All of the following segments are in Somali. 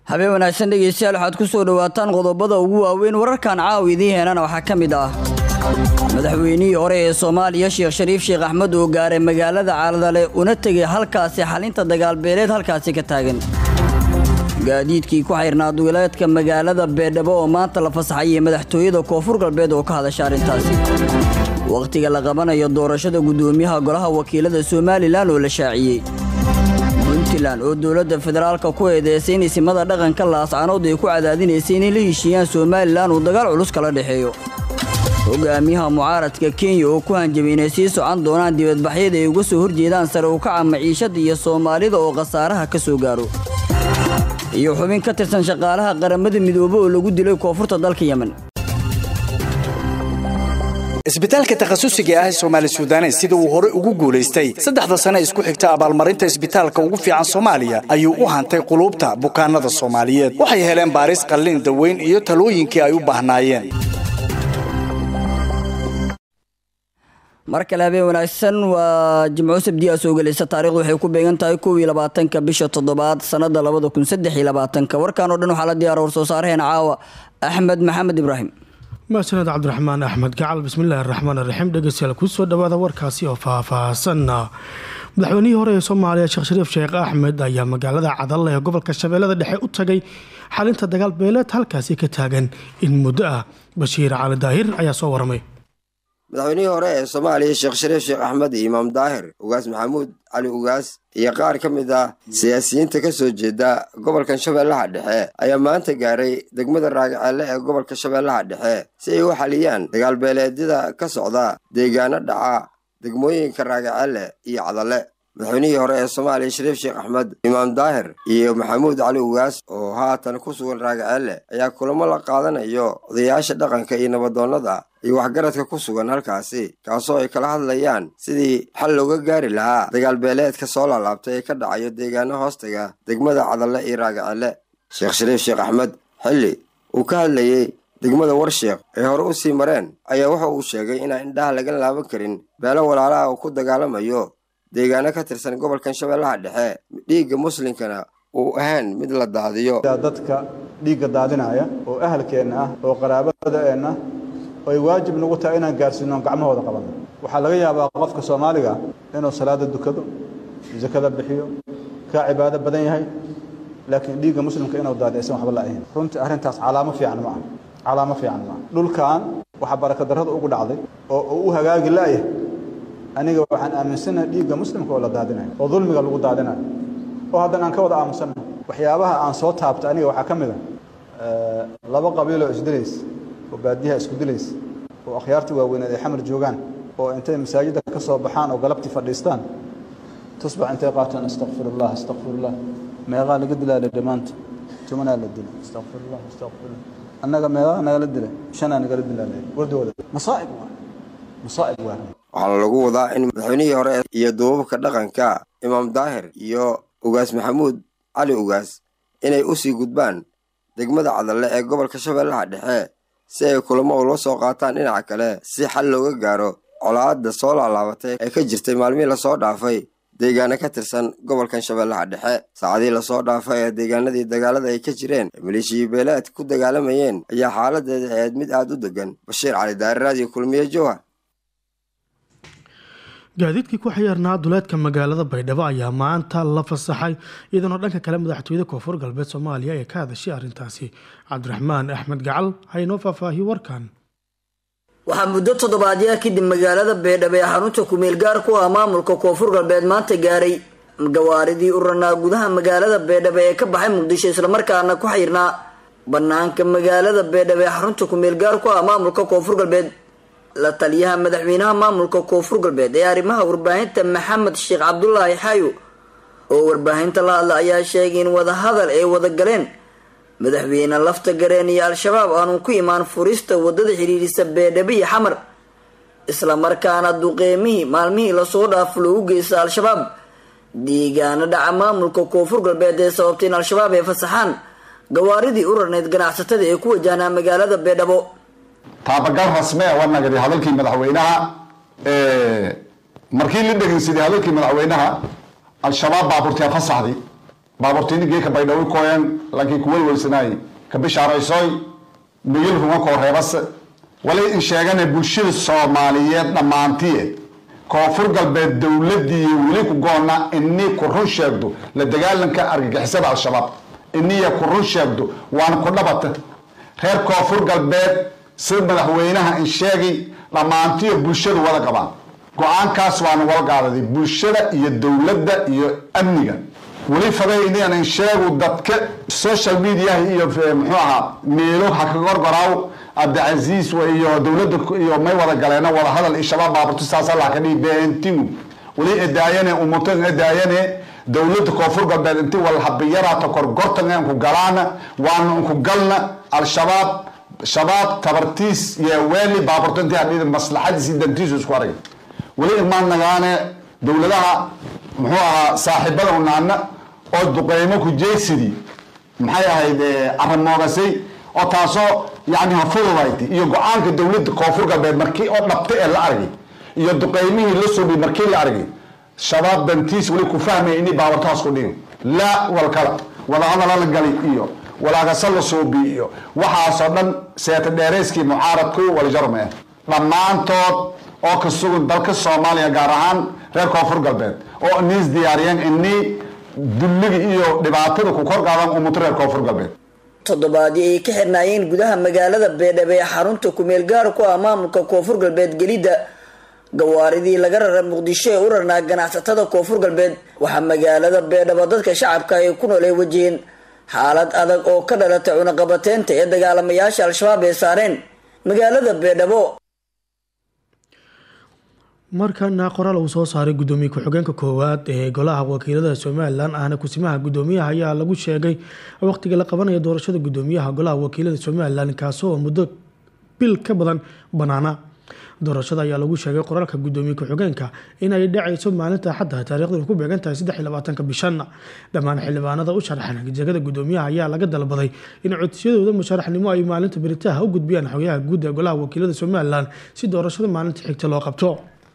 habeen wanaagsan dhegeystayaal waxaad ku soo dhowaataan qodobada ugu waaweyn wararkan caawa idiin heenana waxaa ka mid ah madaxweynihii hore ee soomaaliya sheekh shariif sheekh axmed oo gaaray magaalada caaladale una tegay halkaasi xalinta dagaalbeeleed halkaasi ka taagan gaadiidkii ku xayrnaa duleedka magaalada beedhabo oo maanta la fasaxayay madaxtooyada koonfur galbeed oo ka hadasha arrintaasi wakhtiga la qabanayo doorashada guddoomiyaha golaha wakiilada somalilan oo la shaaciyey puntland oo dowladda federaalka ku eedeysay in isimada dhaqanka laascanood ay ku cadaadinaysay inay la heshiiyaan somalilan uu dagaal culus kala dhexeeyo hogaamiyaha mucaaradka kenya oo ku hanjabay inay sii socon doonaan dibadbaxyada ay uga soo horjeedaan sare u kaca maciishada iyo soomaalida oo khasaaraha ka soo gaaro iyo xubin ka tirsan shaqaalaha qaramada midoobe oo lagu dilay koonfurta dalka yemen isbitaalka takhasusiga ah ee soomaali sudanes sida uu hore ugu guulaystay saddexda sane isku xigta abaalmarinta isbitaalka ugu fiican soomaaliya ayuu u hantay quluubta bukaanada soomaaliyeed waxay heleen baaris qallin daweyn iyo talooyinkii ay u baahnaayeen mar kale habeen wanaagsan waa jimco sabdiyaa soo gelaysa taarikhdu waxay ku beegan tahay kow iyo labaatanka bisha toddobaad sannada labada kun saddex iyo labaatanka warkan oo dhan waxaa la diyaara warsoo saaraheena caawa axmed maxamed ibraahim mahadsaned cabdiraxmaan axmed gacal bismillahi araxmaan iraxiim dhegeystayaal kusoo dhawaada warkaasi oo faahfaahsan madaxweynihii hore ee soomaaliya sheekh shariif sheekh axmed ayaa magaalada cadalle ee gobolka shabeellada dhexe u tagay xalinta dagaal beeleed halkaasi ka taagan in muddo ah bashiir cali daahir ayaa soo waramay madaxweynihii hore ee soomaaliya sheekh shariif sheekh axmed iyo imaam daahir ugaas maxamuud cali ugaas iyo qaar ka mid ah siyaasiyiinta ka soo jeeda gobolkan shabeellaha dhexe ayaa maanta gaaray degmada raagaceelle ee gobolka shabeellaha dhexe si ay u xaliyaan dagaalbeeleedyada ka socda deegaano dhaca degmooyinka raagaceelle iyo cadalle madaxweynihii hore ee soomaaliya shariif sheekh axmed imaam daahir iyo maxamuud cali ugaas oo haatan ku sugan raagaceelle ayaa kulamo la qaadanayo odayaasha dhaqanka iyo nabadoonnada iyo waxgaradka ku sugan halkaasi kaasoo ay kala hadlayaan sidii xal looga gaari lahaa dagaalbeeleedka soo laalaabtay ee ka dhacayo deegaano hoostaga degmada cadalle iyo raagaceelle sheekh shariif sheekh axmed xilli uu ka hadlayey degmada warsheekh ay hore u sii mareen ayaa wuxa uu sheegay inaan indhaha laga laaban karin beelo walaalaha uu ku dagaalamayo deegaano ka tirsan gobolkan shabeellaha dhexe dhiigga muslimkana uu ahayn mid la daadiyo dadka dhiigga daadinaya oo ahalkeenna ah oo qaraabadeenna ay waajib nagu tahay inaan gaarsiino gacmahooda qabanno waxaa laga yaabaa qofka soomaaliga inuu salaada dukado sakada bixiyo kaa cibaado badan yahay laakiin dhiigga muslimka inuu daadiyo aysan waxba la'ahayn runtii arrintaas calaamo fiican ma aha calaamo fiican ma aha dhulkan waxaa barakadarrada ugu dhacday oo uu u hagaagi la'yahay aniga waxaan aaminsanahay dhiigga muslimka oo la daadinayo oo dulmiga lagu daadinayo oo haddana aan ka wada aamusannahay waxyaabaha aan soo taabtay aniga waxaa ka mid a laba qabiiloo isdilaysa oo baadiyaha isku dilaysa oo akhyaartii waaweyneed ay xamar joogaan oo intay masaajidda ka soo baxaan oo galabtii fadhiistaan tusbax intay qaataan astaqfirullah astaqfirullah meeqaa laga dilaa la dhamaanta tumanaa la dila astaqfirullah astaqfirullah annaga meeqaa nagala dilay shanaa nagala dilaa la wardooda masaa'ib waa masaa'ib waa waxaana lagu wadaa in madaxweynihii hore iyo duubabka dhaqanka imaam daahir iyo ugaas maxamuud cali ugaas inay u sii gudbaan degmada cadalle ee gobolka shabeellaha dhexe si ay kulamo ula soo qaataan dhinaca kale si xal looga gaaro colaadda soo laalaabatay ee ka jirtay maalmihii lasoo dhaafay deegaano ka tirsan gobolkan shabeellaha dhexe saacadii lasoo dhaafay ee deegaanadii dagaalada ay ka jireen ee maleeshiya beeleed ku dagaalamayeen ayaa xaaladeeda ahayd mid aada u degan bashiir cali daari raadiyo kulmiye jowhar gaadiidkii ku xayeernaa duleedka magaalada baydhabo ayaa maanta la fasaxay iyadoona dhanka kale madaxtooyada koonfur galbeed soomaaliya ee ka hadashay arrintaasi cabdiraxmaan axmed gacal haynoo faahfaahiyo warkan waxaa muddo toddobaadyaa kadib magaalada beedhabo ee xarunta kumeel gaar ku ah maamulka koonfur galbeed maanta gaaray gawaaridii u ranaa gudaha magaalada beedhabo ee ka baxay muqdisho islamarkaana ku xayrnaa banaanka magaalada beedhabo ee xarunta kumeel gaar ku ah maamulka koonfur galbeed la taliyaha madaxweynaha maamulka koonfur galbeed ee arrimaha warbaahinta maxamed sheekh cabdulaahi xaayo oo warbaahinta la hadla ayaa sheegay in wadahadal ay wada galeen madaxweyne lafta gareen iyo al-shabaab aanu ku imaan furista wadada xidhiirisa beedhabo iyo xamar islamarkaana duqeymihii maalmihii lasoo dhaafo loogu geysta al-shabaab deegaano dhaca maamulka koonfur galbeed ee sababtay in al-shabaab ay fasaxaan gawaaridii u rarneyd ganacsatada ee ku wajahnaa magaalada beedhabo taabagal rasme waa nagadi hadalkii madaxweynaha markii la dhegeysaday hadalkii madaxweynaha al-shabaab baaburtee fasaxday baaburtiini geeka baydhawi kooyan laakiin kuwelwelsanaay ka bishaaraysoy migil runga koo reebase wali in sheegane bulshada soomaaliyeed dhammaantiye koonfur galbeed dowladii weli ku goona inii ku run sheegdo la dagaalanka argagixisada al-shabaab iniya ku run sheegdo waana ku dhabata reer koonfur galbeed sida madaxweynaha in sheegay dhammaantiyo bulshadu wada qabaan go-aankaas waana wala gaadaday bulshada iyo dowladda iyo amniga weli faday inaan in sheegu dadka social mediaha iyo muxuu ahaa meelo ha ka gorgoraaw cabdicasiis iyo dowladda iyo may wada galeena wada hadal iyo shabaab baaburto saasa la ka dhigi beentingu weli edaayane umutan edaayane dowladda koonfur galbeed inti wal habiyaraata korgortan ku galaana waana ku galna al-shabaab shabaab tabartiis iyo weeli baaburto intii hadhidi maslaxadiisi dantiisu isku arag weli imaan nagaane dowladaha muxuu ahaa saaxiibada unaana oo duqeymo ku jeesidii maxay ahayd caramoogasay oo taasoo yani hafududaytay iyo go-aanka dowladda koonfur galbeed markii oo dhabtay ee la argay iyo duqeymihii la subi markii la argay shabaab dantiis weli ku fahmaya inay baabartaas ku dhigin laa walkala wadahadala la galay iyo walaagasa la suubi iyo waxaasoo dhan seeta dheereyskii mucaaradku walijarme dhammaantood oo ka sugan dalka soomaaliya gaar ahaan reer koonfur galbeed oo iniis diyaariyeen inii dulliga iyo dhibaatada ku kor qaadan umuto reer koonfur galbeed toddobaadii ay ka xirnaayeen gudaha magaalada beedhabo ee xarunta kumeel gaar ku ah maamulka koonfur galbeed gelidda gawaaridii laga rara muqdisho ee u rarnaa ganacsatada koonfur galbeed waxaa magaalada beedhabo dadka shacabka ay ku nool ay wajaheen xaalad adag oo ka dhalatay cunaqabateynta ee dagaalamayaasha al-shabaab ay saareen magaalada beedhabo markana qoraal uu soo saaray gudoomiye ku-xigeenka koowaad ee golaha wakiilada somalilan ahna kusimaha gudoomiyaha ayaa lagu sheegay waqtiga la qabanaya doorashada gudoomiyaha golaha wakiilada somalilan kaasoo muddo bil ka badan banaana doorashada ayaa lagu sheegay qoraalka gudoomiye ku-xigeenka inay dhacayso maalinta axadda taarikhdu ku beegan tahay saddex iyo labaatanka bishan dhammaan xildhibaanada u sharaxan jegada gudoomiyaha ayaa laga dalbaday in codsiyadooda musharaxnimo ay maalinta beritaha u gudbiyaan xogayaha guud ee golaha wakiilada somalilan si doorashada maalinta xigta loo qabto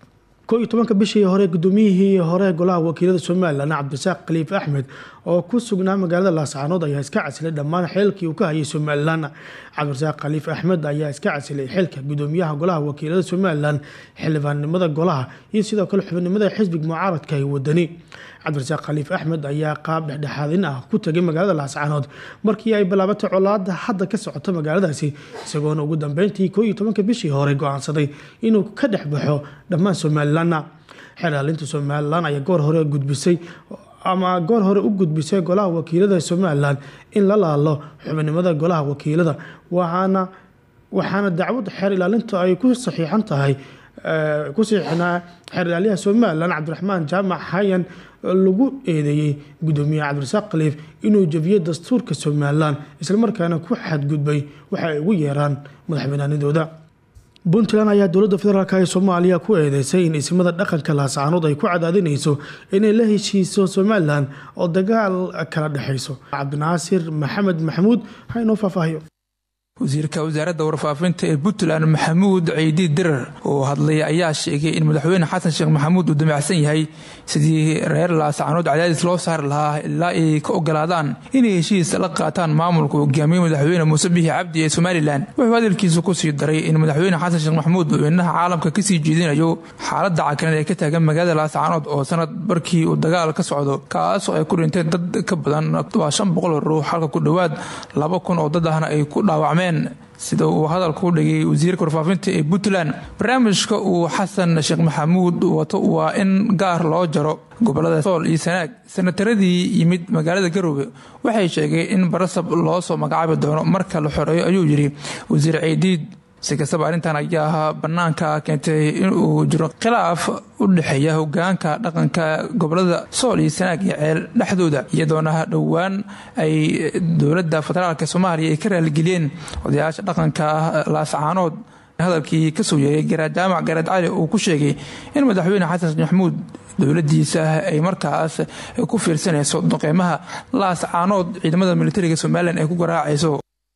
ko iyo tobanka bishii hore gudoomiyihii hore golaha wakiilada somalilan cabdirasaaq khaliif axmed oo ku sugnaa magaalada laascaanood ayaa iska casilay dhammaan xeelkii uu ka hayay somalilan cabdirasaaq khaliif axmed ayaa iska casilay xilka gudoomiyaha golaha wakiilada somalilan xildhibaannimada golaha iyo sidoo kale xubinimada xisbiga mucaaradka ee wadani cabdirasaaq khaliif axmed ayaa qaab dhexdhexaadin ah ku tagay magaalada laascaanood markii ay bilaabatay colaada hadda ka socota magaaladaasi isagoona ugu dambeyntii ko iyo tobanka bishii hore go-aansaday inuu ka dhex baxo dhammaan somalilanna xeelaalinta somalilan ayaa goor hore gudbisay ama goor hore u gudbisay golaha wakiilada somalilan in la laalo xubinimada golaha wakiilada waxaana waxaana dacwad xeer ilaalinta ay ku saxiixan tahay ku saxiixnaa xeer ilaaliyaha somalilan cabdiraxmaan jaamac hayan lagu eedeeyey gudoomiyaha cabdirasaaq khaliif inuu jabiyey dastuurka somalilan islamarkaana ku xadgudbay waxa ay ugu yeeraan madaxbanaanidooda puntland ayaa dowladda federaalk ee soomaaliya ku eedeysay in ismada dhaqanka laascaanood ay ku cadaadinayso inay la heshiiso somalilan oo dagaal kala dhexayso cabdinaasir maxamed maxamuud ha inoo faahfaahiyo wasiirka wasaaradda warfaafinta ee puntland maxamuud ciidi dirar oo hadlay ayaa sheegay in madaxweyne xasan sheekh maxamuud uu damacsan yahay sidii reer laascaanood cadaadis loo saari lahaa ilaa ay ka ogolaadaan inay heshiis la qaataan maamulka hogaamiye madaxweyne muuse bixi cabdi ee somalilan wuxuu hadalkiisa kusii daray in madaxweyne xasan sheekh maxamuud uu indhaha caalamka kasii jeedinayo xaaladda cakaneed ee ka taagan magaalada laascaanood oo sanad barkii uu dagaal ka socdo kaasoo ay ku dhinteen dad ka badan waa shan boqol ruux halka ku dhowaad laba kun oo dad ahna ay ku dhaawacmeen sida uu hadalka u dhigay wasiirka warfaafinta ee puntland barnaamijka uu xasan sheekh maxamuud wato waa in gaar loo jaro gobolada sool iyo sanaag sanataradii yimid magaalada garoobe waxay sheegeen in barasab loo soo magacaabi doono marka la xoreeyo ayuu yidhi wasiir ciidiid si kastaba arrintan ayaa bannaanka keentay inuu jiro khilaaf u dhexeeya hogaanka dhaqanka gobolada sool iyo sanaag iyo ceel dhexdooda iyadoona dhowaan ay dowladda federaalk soomaaliya ay ka raaligeliyeen odayaasha dhaqanka laascaanood hadalkii kasoo yeeray garaad jaamac garaad cali uu ku sheegay in madaxweyne xasan maxamuud dowladiisa ay markaas ku fiirsanayso duqeymaha laascaanood ciidamada militariga somalilan ay ku garaacayso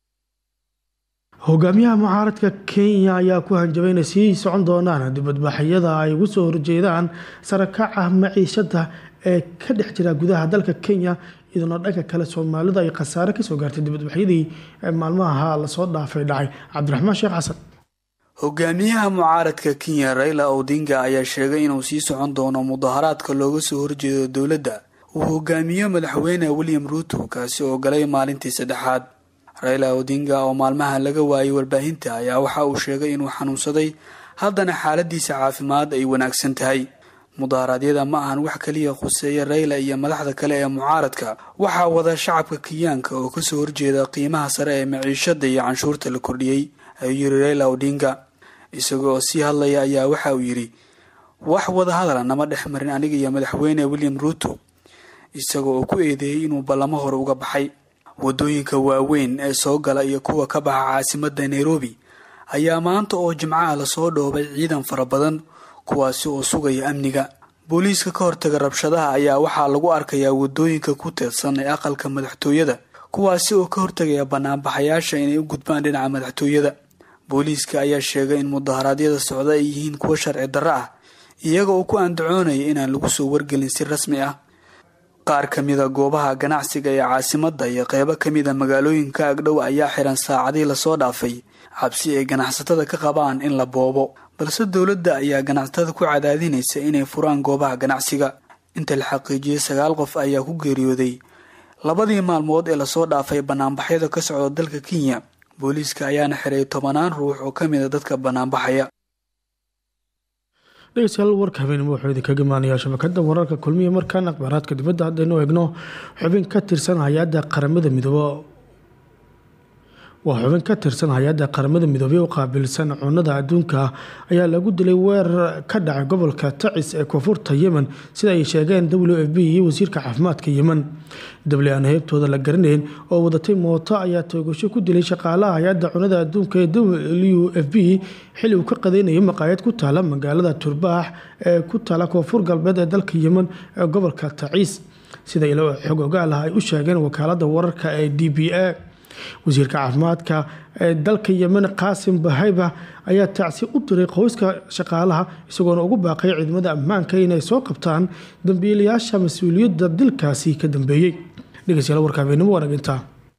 hogaamiyaha mucaaradka kenya ayaa ku hanjabay inay sii socon doonaan dibadbaxyada ay ugu soo horjeedaan sarakaca maciishada ee ka dhex jira gudaha dalka kenya iyadoona dhanka kale soomaalida ay khasaare kasoo gaartay dibadbaxyadii maalmaha lasoo dhaafay dhacay cabdiraxmaan sheekh xasan hogaamiyaha mucaaradka kenya raila odinga ayaa sheegay inuu sii socon doono mudaharaadka looga soo horjeedo dowladda uu hogaamiyo madaxweyne william ruuto kaasi oo galay maalintii saddexaad raila odinga oo maalmaha laga waayay warbaahinta ayaa waxa uu sheegay inuu xanuunsaday haddana xaaladiisa caafimaad ay wanaagsan tahay mudaharaadyada ma ahan wax kaliya khuseeya rayla iyo madaxda kale ee mucaaradka waxaa wada shacabka kenyaanka oo kasoo horjeeda qiimaha sare ee maciishada iyo canshuurta la kordhiyey ayuu yiri rayla odinga isaga oo sii hadlaya ayaa waxa uu yidhi wax wada hadala nama dhex marin aniga iyo madaxweyne william ruuto isaga oo ku eedeeyey inuu ballamo hore uga baxay wadooyinka waaweyn ee soo gala iyo kuwa ka baxa caasimadda nairobi ayaa maanta oo jimcaha lasoo dhoobay ciidan fara badan kuwaasi oo sugaya amniga booliiska ka hortaga rabshadaha ayaa waxaa lagu arkayaa wadooyinka ku teedsan ee aqalka madaxtooyada kuwaasi oo ka hortagaya banaanbaxayaasha inay u gudbaan dhinaca madaxtooyada booliiska ayaa sheegay in mudaharaadyada socda ay yihiin kuwo sharci darro ah iyaga oo ku andacoonaya inaan lagu soo wargelin si rasmi ah qaar ka mida goobaha ganacsiga ee caasimadda iyo qeybo ka mida magaalooyinka agdhow ayaa xiran saacadii lasoo dhaafay cabsi ay ganacsatada ka qabaan in la boobo balse dowladda ayaa ganacsatada ku cadaadinaysa inay furaan goobaha ganacsiga inta la xaqiijiyey sagaal qof ayaa ku geeriyooday labadii maalmood ee lasoo dhaafay banaanbaxyada ka socda dalka kenya booliiska ayaana xiray tobanaan ruux oo ka mida dadka banaanbaxaya dhegeystayaal warka habeenimo wuxuu idinkaga imaanayaa shabakada wararka kulmiya markaan akhbaaraadka dibadda haddaynu eegno xubin ka tirsan hay-adda qaramada midoobo waa xubin ka tirsan hay-adda qaramada midoobey u qaabilsan cunada adduunka ayaa lagu dilay weerar ka dhacay gobolka tacis ee koonfurta yemen sida ay sheegeen w f b iyo wasiirka caafimaadka yemen dable aan heybtooda la garanayn oo wadatay mooto ayaa toogasho ku dilay shaqaalaha hay-adda cunada adduunka ee w f b xili uu ka qadeynayo maqaayad ku taala magaalada turbaax ee ku taala koonfur galbeed ee dalka yemen ee gobolka tacis sida ilo xog ogaal ah ay u sheegeen wakaalada wararka ee d b a wasiirka caafimaadka ee dalka yemen qaasim bahayba ayaa tacsi u diray qoyska shaqaalaha isagoona ugu baaqay ciidamada ammaanka inay soo qabtaan dambiilayaasha mas-uuliyadda dilkaasi ka dambeeyey dhegeystayaal warka habeenimo wanaginta